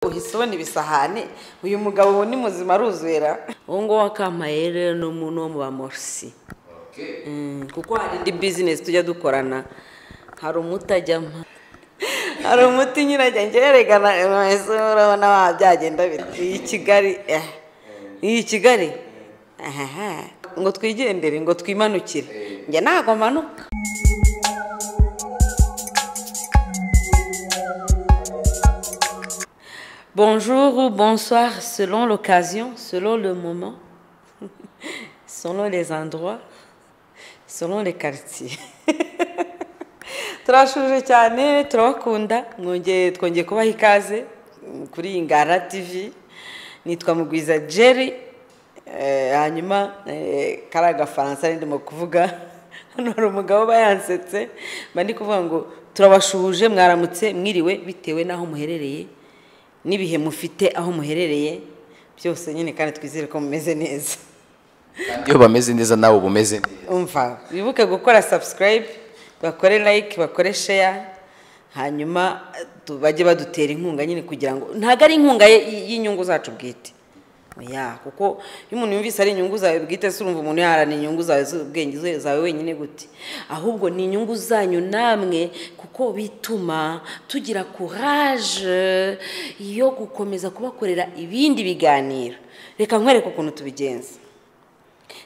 ngisoni ibisahane uyu mugabo ubu ni muzima aruzera uwo nguwo wa kampaye rero ni umuntu wo mu bamorisi kuko hari indi bizinesi tujya dukorana hari umuti ajyamo hari umuti nyine ajya ngerekana urabona byagenda biti iyi kigali eh. iyi kigali ahaha ngo twigendere ngo twimanukire njye ntabwo manuka Bonjour ou bonsoir selon l'occasion, selon le moment, selon les endroits, selon les quartiers. turashuje cyane turabakunda mwongeye twongeye kubaha ikaze kuri ingara tv nitwa mugwiza jerry Eh, hanyuma eh, kariya gafaransa ndimo kuvuga hano hari umugabo uba yansetse mba ndi kuvuga ngo turabashuhuje mwaramutse mwiriwe bitewe n'aho muherereye n'ibihe mufite aho muherereye byose nyine kandi twizere ko mumeze neza kandi iyo bameze neza nawe uba umeze neza umva wibuke gukora subscribe bakore like bakore share hanyuma tu- bajye badutera inkunga nyine kugira ngo ntabwo ari inkunga ye- y'inyungu zacu bwite oya kuko iyo umuntu yumvise ari inyungu zawe bwite se urumva umuntu yaharana inyungu zawe z'ubwenge ze- zawe wenyine gute ahubwo ni inyungu zanyu namwe kuko bituma tugira courage yo gukomeza kubakorera ibindi biganiro reka nkwereke ukuntu tubigenza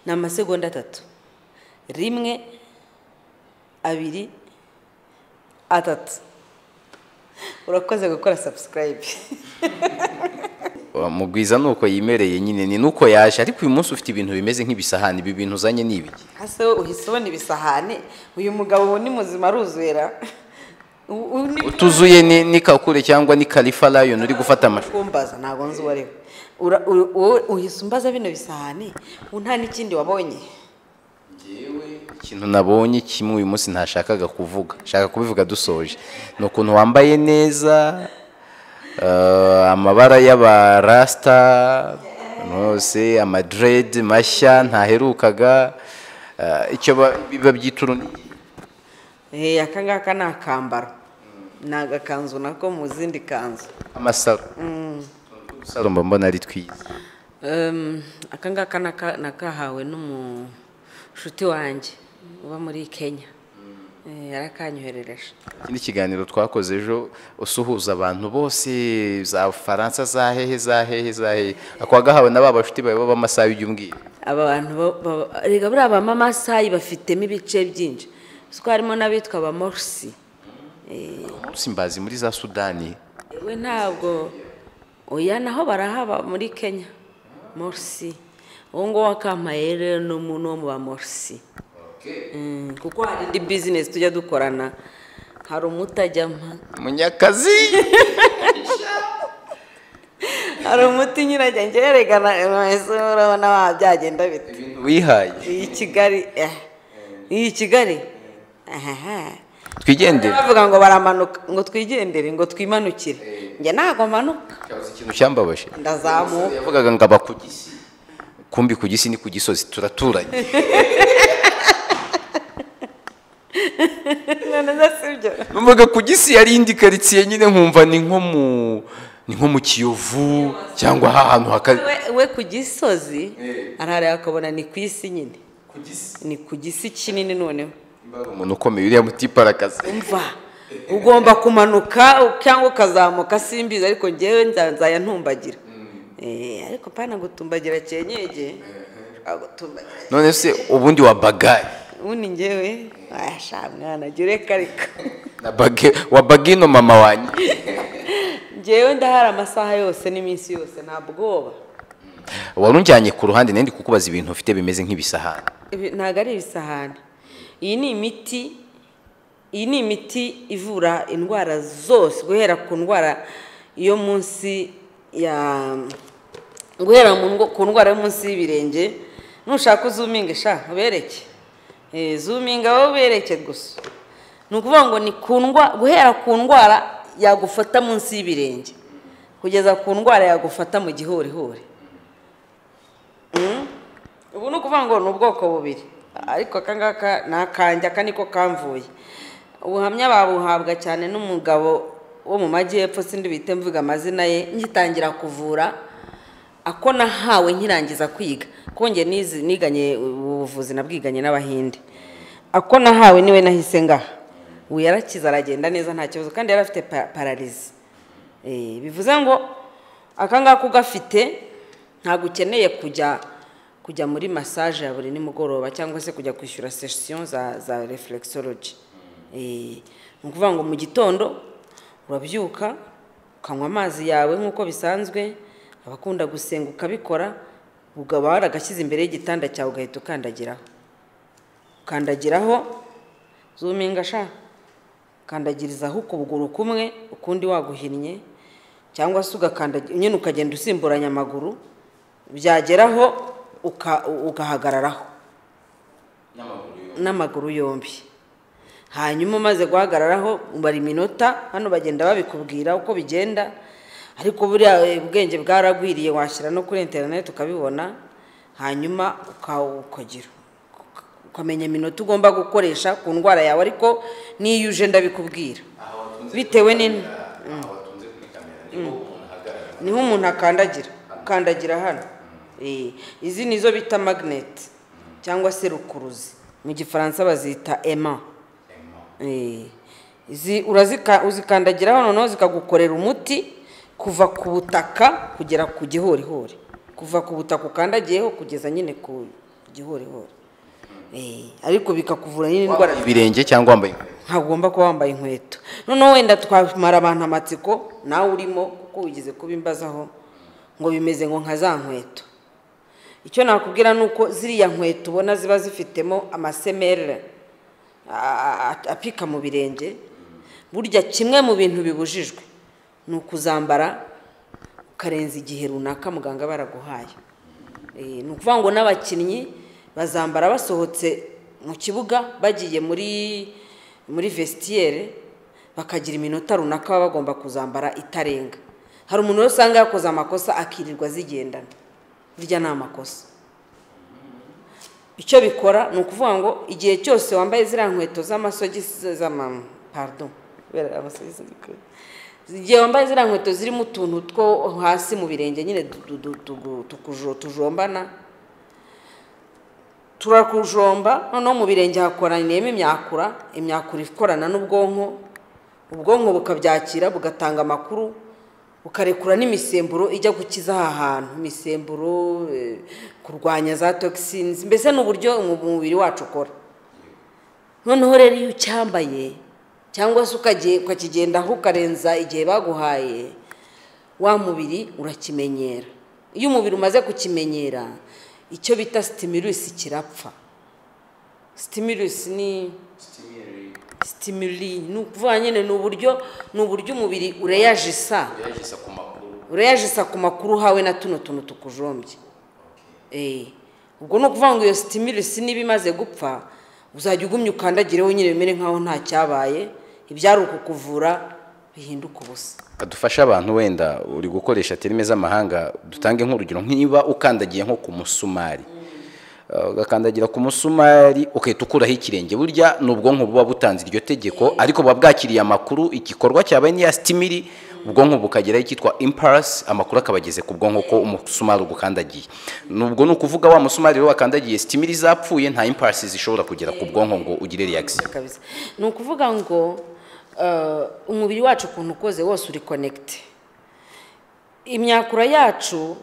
ni amasegonda atatu rimwe abiri atatu urakoze gukora sabusikarayibe Uh, mugwiza ni uko yimereye nyine ni nuko yaje ariko uyu munsi ufite ibintu bimeze nk'ibisahani ibi bintu uzanye ni ibiki hasi wowe uhise ubona ibisahane uyu mugabo ubu ni muzima aruzera U- u- ni- utuzuye ni, ni kakure cyangwa ni kalifa lion uri gufata amashusho kumbaza ntabwo nzi uwo ari we Ura- u- wowe uhise umbaza bino bisahane ubu nta n'ikindi wabonye ikintu nabonye kimwe uyu munsi ntashakaga kuvuga nshaka kubivuga dusoje ni ukuntu wambaye neza eh, amabara y'abarasita rwose amadirede mashya ntaherukaga eh, icyo ba- biba byitwa urunigi Eh, aka ngaka ni akambaro ni agakanzu nako mu zindi kanzu amasaro udusaro mba mbona ari twiza Um, aka ngaka naka- nakahawe n'umushuti wanjye uba muri kenya Eh, yarakanyoherereje ikindi kiganiro twakoze ejo usuhuza abantu bose za faransa za hehe za hehe za hehe akwagahawe na ba bashuti bawe b'amasaha y'ibyumwiru aba bantu ba- ba- erega buriya ba mamasayi bafitemo ibice byinshi kuko harimo n'abitwa ba morisi munsi mbazi muri za sudani we ntabwo oya naho barahaba muri kenya morisi uwo nguwo wa kampaye rero ni umuntu wo mu ba morisi Mm, kuko hari indi bizinesi tujya dukorana hari umuti ajyamo munyakazi hari umuti nyine ajya ngerekana urabona byagenda biti ibintu wihaye iyi kigali eh. iyi kigali ahaha twigendere bavuga ngo baramanuka ngo twigendere ngo twimanukire njye ntabwo manuka cyabuze ikintu cyambabaje ndazamuka yavugaga ngo aba ku gisi kumbi ku gisi ni ku gisozi turaturanye none si byo numvaga ku gisi yari indi karitsiye nyine nkumva ni nko mu ni nko mu kiyovu cyangwa ahantu hakaze We- we ku gisozi arahari akabona ni ku isi nyine ku gisi ni ku gisi kinini noneho mbaga umuntu ukomeye uriya mutipara akazi mva ugomba kumanuka u- cyangwa ukazamuka simbizi ariko ngewe nza- nzaya ntumbagira Eh, ariko pana gutumbagira cyenyege gutumbagira none se ubundi wa bagayi ubundi ngewe washa mwana jya ureka ariko na bage wa bagino mama wanjye ngewe ndahari amasaha yose n'iminsi yose nta bwoba wari unjyanye ku ruhande nari ndi kukubaza ibintu ufite bimeze nk'ibisahani Ibi ntabwo ari ibisahani iyi ni imiti iyi ni imiti ivura indwara zose guhera ku ndwara yo munsi ya guhera mu ndwa- ku ndwara yo munsi y'ibirenge nushaka uzuminga sha ubereke Eh, zuminga wowe ubereke gusa ni ukuvuga ngo ni ku ndwa- guhera ku ndwara yagufata munsi y'ibirenge kugeza ku ndwara yagufata mu gihorihori ubu ni ukuvuga ngo ni ubwoko bubiri ariko aka ngaka ni akanjye aka niko kamvuye ubuhamya babuhabwa cyane n'umugabo wo mu majyepfo sindi bite mvuga amazina ye ngitangira kuvura ako nahawe nkirangiza kwiga konge niganye ubuvuzi nabwiganye n'abahinde ako nahawe niwe nahise ngaha ubu yarakize aragenda neza nta kibazo kandi yari afite pararizi bivuze ngo akangaka ugafite ntabwo ukeneye kujya kujya muri masaje ya buri nimugoroba cyangwa se kujya kwishyura sesiyo za reflexology ni ukuvuga ngo mu gitondo urabyuka ukanywa amazi yawe nk'uko bisanzwe abakunda gusenga ukabikora ukaba waragashyize imbere y'igitanda cyawe ugahita ukandagiraho ukandagiraho zuminga sha ukandagirizaho ukuguru kumwe ukundi waguhinnye cyangwa se ugakandagira nyine ukagenda usimburanya amaguru byageraho ugahagararaho n'amaguru yombi hanyuma umaze guhagararaho ubara iminota hano bagenda babikubwira uko bigenda ariko buriya ubwenge bwaragwiriye washyira no kuri interineti ukabibona hanyuma ukagira ukamenya iminota ugomba gukoresha ku ndwara yawe ariko n'iyo uje ndabikubwira bitewe n'ini niho umuntu akandagira ukandagira hano izi ni zo bita magineti cyangwa se rukuruzi mu gifaransa bazita ema uzikandagiraho noneho zikagukorera umuti kuva ku butaka kugera ku gihorihori kuva ku butaka ukandagiyeho kugeza nyine ku gihorihori ariko bikakuvura nyine indwara ibirenge cyangwa wambaye ntagomba kuba wambaye inkweto noneho wenda twamara abantu amatsiko nawe urimo kuko wigize kubimbazaho ngo bimeze ngo nka za nkweto icyo nakubwira ni uko ziriya nkweto ubona ziba zifitemo amasemerere apika mu birenge burya kimwe mu bintu bibujijwe ni ukuzambara ukarenza igihe runaka muganga baraguhaye ni ukuvuga ngo n'abakinnyi bazambara basohotse mu kibuga bagiye muri muri vesitiyere bakagira iminota runaka baba bagomba kuzambara itarenga hari umuntu wese usanga yakoze amakosa akirirwa zigendana birya ni amakosa icyo bikora ni ukuvuga ngo igihe cyose wambaye ziriya nkweto z'amasogisi z'amaparido igihe wambaye ziriya nkweto zirimo utuntu two hasi mu birenge nyine tujombana turakujomba noneho mu birenge hakoraniyemo imyakura imyakura ikorana n'ubwonko ubwonko bukabyakira bugatanga amakuru bukarekura n'imisemburo ijya gukiza aha hantu imisemburo kurwanya za togisinizi mbese ni uburyo umubiri wacu ukora noneho rero iyo ucyambaye cyangwa se ukakigendaho ukarenza igihe baguhaye wa mubiri urakimenyera iyo umubiri umaze kukimenyera icyo bita sitimirisi kirapfa sitimirisi ni sitimiri ni ukuvuga nyine ni uburyo ni uburyo umubiri ureyajisa ureyajisa ku makuru hawe na tuno tuntu tukujombye ubwo ni ukuvuga ngo iyo sitimirisi niba imaze gupfa uzajya ugumya ukandagireho nyine bimere nkaho nta cyabaye ibyari ukukuvura bihinduka ubusa adufasha abantu wenda uri gukoresha terime z'amahanga dutange nk'urugero nk'iba ukandagiye nko ku musumari ugakandagira ku musumari ugahita ukuraho ikirenge burya ni ubwonko buba butanze iryo tegeko ariko buba bwakiriye amakuru igikorwa cyabaye n'iya sitimiri ubwonko bukageraho icyitwa imparasi amakuru akaba ageze ku bwonko ko umusumari ugukandagiye nubwo ni ukuvuga wa musumari rero wakandagiye sitimiri zapfuye nta imparasi zishobora kugera ku bwonko ngo ugire reaction ni ukuvuga ngo umubiri wacu ukuntu ukoze wose uri konegite imyakura yacu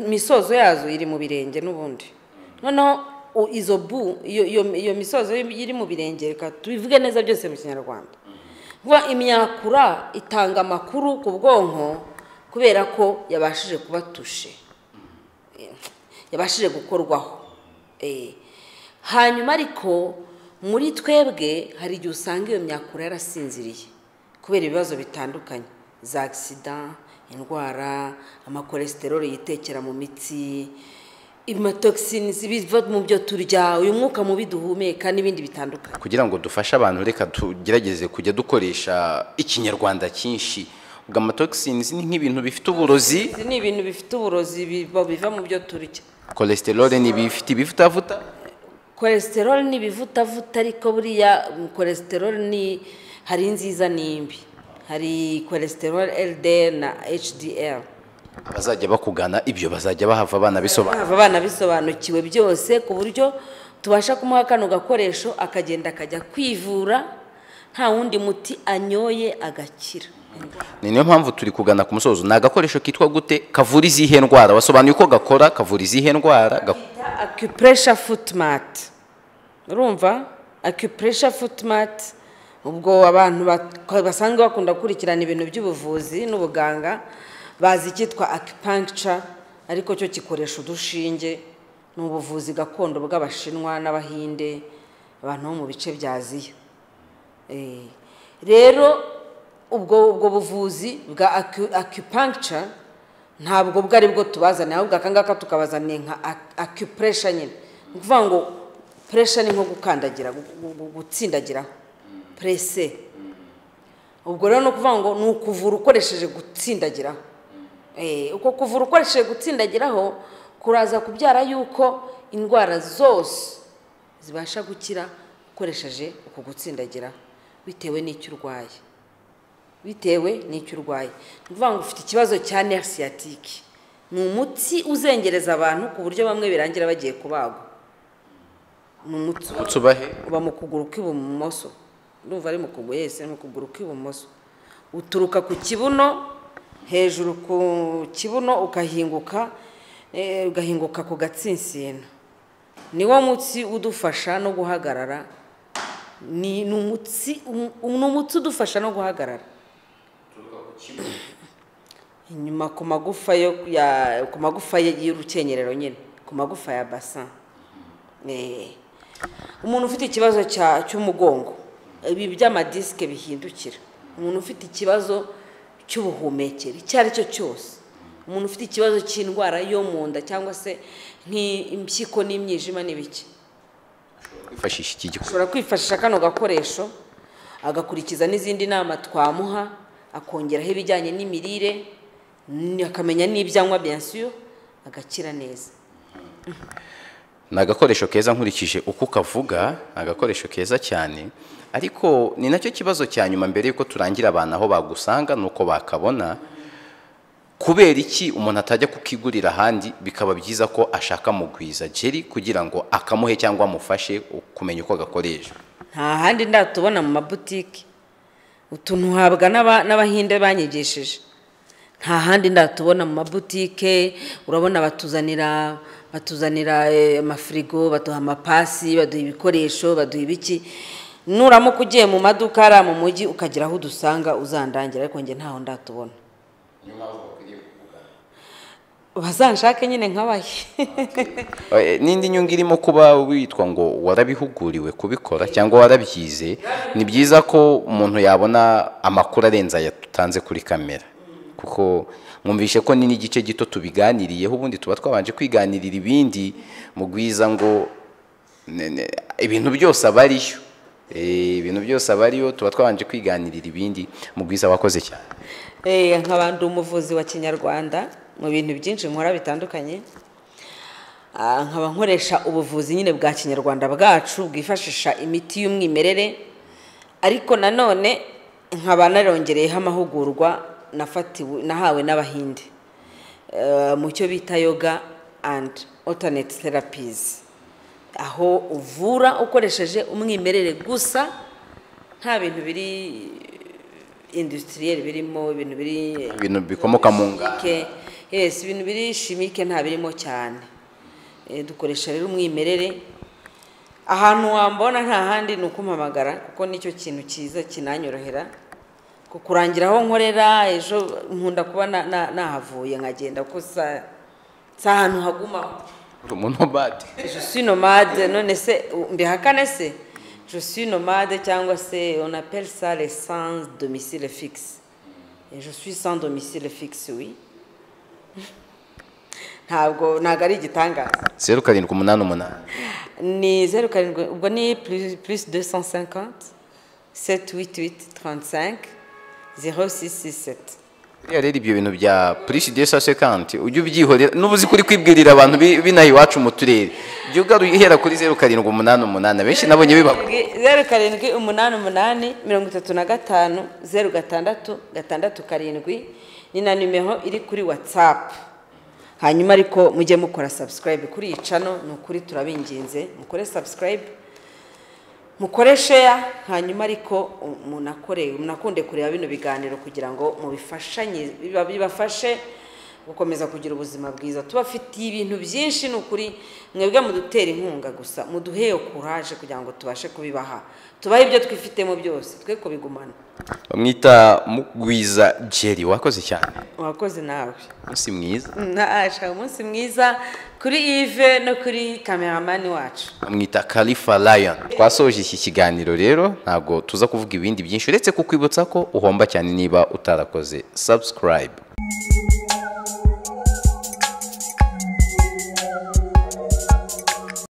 imisozo yazo iri mu birenge n'ubundi noneho izo bu iyo misozo iri mu birenge reka tubivuge neza byose mu kinyarwanda kuba imyakura itanga amakuru ku bwonko kubera ko yabashije kuba tushe yabashije gukorwaho hanyuma ariko muri twebwe hari igihe usanga iyo myakura yarasinziriye kubera ibibazo bitandukanye za agisida indwara amakolesteroli yitekera mu mitsi amatogisinizi biva mu byo turya uyu mwuka mubi duhumeka n'ibindi bitandukanye kugira ngo dufashe abantu reka tugerageze kujya dukoresha ikinyarwanda cyinshi ubwo amatogisinizi ni nk'ibintu bifite uburozi ni ibintu bifite uburozi biva mu byo turya kolesteroli ni ibifite ibivutavuta kolesteroli ni ibivutavuta ariko buriya kolesteroli ni hari inziza n'imbi hari cholesterol LDL na HDL abazajya bakugana ibyo bazajya bahava abana bisobanura hava abana bisobanukiwe byose ku buryo tubasha kumuha kano gakoresho akagenda akajya kwivura nta wundi muti anyoye agakira ni niyo mpamvu turi kugana ku musozo ni agakoresho kitwa gute kavura izihe ndwara wasobanuye uko gakora kavura izihe ndwara Gak- acupressure foot mat urumva acupressure foot mat ubwo abantu bak- basanzwe bakunda gukurikirana ibintu by'ubuvuzi n'ubuganga bazi icyitwa acupuncture ariko cyo gikoresha udushinge ni ubuvuzi gakondo bw'abashinwa n'abahinde abantu bo mu bice bya aziya Eh, rero ubwo ubwo buvuzi bwa acu- acupuncture ntabwo bwari bwo tubazaniye ahubwo aka ngaka tukabazaniye nka ac- acupressure nyine ni ukuvuga ngo pressure ni nko gukandagira gu- gu- gu- gutsindagiraho presse ubwo rero ni ukuvuga ngo ni ukuvura ukoresheje gutsindagiraho Eh, uko kuvura ukoresheje gutsindagiraho kuraza kubyara yuko indwara zose zibasha gukira ukoresheje uku gutsindagira bitewe n'icyo urwaye bitewe n'icyo urwaye ni ukuvuga ngo ufite ikibazo cya nerf sciatique ni umuti uzengereza abantu ku buryo bamwe birangira bagiye kubagwa ni umuti Utsi ubahe uba mu kuguru kw'ibumoso ndumva ari mu kuguru yese ni mu kuguru kw'ibumoso uturuka ku kibuno hejuru ku kibuno ugahinguka eh, ugahinguka ku gatsinsino niwo mutsi udufasha no guhagarara ni ni umutsi um- ni umutsi udufasha no guhagarara inyuma ku magufa yo ya ku magufa ye- y'urukenyerero nyine ku magufa ya basin Eh. umuntu ufite ikibazo cya- cy'umugongo ibi by'amadisike bihindukira umuntu ufite ikibazo cy'ubuhumekero icyo ari cyo cyose umuntu ufite ikibazo cy'indwara yo mu nda cyangwa se nk'impyiko n'imyijima n'ibiki kwifashisha iki gikoresho ashobora kwifashisha kano gakoresho agakurikiza n'izindi nama twamuha akongeraho ibijyanye n'imirire n- akamenya n'ibyo anywa byansiyo agakira neza ni agakoresho keza nkurikije uko ukavuga ni agakoresho keza cyane ariko ni nacyo kibazo cya nyuma mbere y'uko turangira abantu aho bagusanga ni uko bakabona kubera iki umuntu atajya kukigurira ahandi bikaba byiza ko ashaka mugwiza jeri kugira ngo akamuhe cyangwa amufashe kumenya uko gakoreshwa nta handi ndatubona mu mabutike utuntu uhabwa n'aba- n'abahinde banyigishije nta handi ndatubona mu mabutike urabona batuzanira batuzanira eh, amafirigo baduha amapasi baduha ibikoresho baduha ibiki nuramuka ugiye mu maduka hariya mu mujyi ukagira aho udusanga uzandangira ariko njye ntaho ndatubona bazanshake nyine nkabaye Eh, n'indi nyungu irimo kuba witwa ngo warabihuguriwe kubikora cyangwa warabyize ni byiza ko umuntu yabona amakuru arenze aya dutanze kuri kamera kuko mwumvishe ko ni n'igice gito tubiganiriyeho ubundi tuba twabanje kwiganirira ibindi mu gwiza ngo ne- ne- ibintu byose aba ariyo Eh, ibintu byose aba ariyo tuba twabanje kwiganirira ibindi mu gwiza wakoze cyane Eh, nkabandi umuvuzi wa kinyarwanda mu bintu byinshi nkora bitandukanye Ah, nkaba nkoresha ubuvuzi nyine bwa kinyarwanda bwacu bwifashisha imiti y'umwimerere ariko nanone nkaba narongereyeho amahugurwa nafatiwe nahawe n'abahinde Eh, mu cyo bita yoga and alternate therapies aho uvura ukoresheje umwimerere gusa nta bintu biri industriel birimo ibintu biri ibintu bikomoka mu nganda shimike yes ibintu biri shimike nta birimo cyane Eh, dukoresha rero umwimerere ahantu wambona nta handi ni ukumpamagara kuko nicyo kintu cyiza kinanyorohera ku kurangira aho nkorera ejo nkunda kuba na- na- nahavuye nkagenda kuko sa- si ahantu hagumaho umunobade je suis nomade none se u- mbihakane se je suis nomade cyangwa se on appelle ça les sans domicile fixe Et je suis sans domicile fixe oui ntabwo ntabwo ari igitangaza zeru karindwi umunani umunani ni zeru karindwi ubwo ni plus, plus 250 788 35 0667 buriya rero ibyo bintu bya purisi de sasekanti ujya ubyihorera n'ubuzi kuri kwibwirira abantu binaha iwacu mu turere jya ugaruye uhera kuri zeru karindwi umunani umunani abenshi nabonye bibaho zeru karindwi umunani umunani mirongo itatu na gatanu zeru gatandatu gatandatu karindwi ni na nimero iri kuri watsapu hanyuma ariko mujye mukora sabusikarayibe kuri iyi cano ni ukuri turabinginze mukore sabusikarayibe mukore sheya hanyuma ariko munakore munakunde kureba bino biganiro kugira ngo mubifashanye bibafashe gukomeza kugira ubuzima bwiza tubafitiye ibintu byinshi ni ukuri mwebwe mudutera inkunga gusa muduheye kuraje kugira ngo tubashe kubibaha tubahe ibyo twifitemo byose twe kubigumana bamwita mugwiza jeri wakoze cyane wakoze nawe umunsi mwiza nashaka umunsi mwiza kuri ive no kuri kameramani wacu bamwita kalifa lion twasoje iki kiganiro rero ntabwo tuza kuvuga ibindi byinshi uretse kukwibutsa ko uhomba cyane niba utarakoze subscribe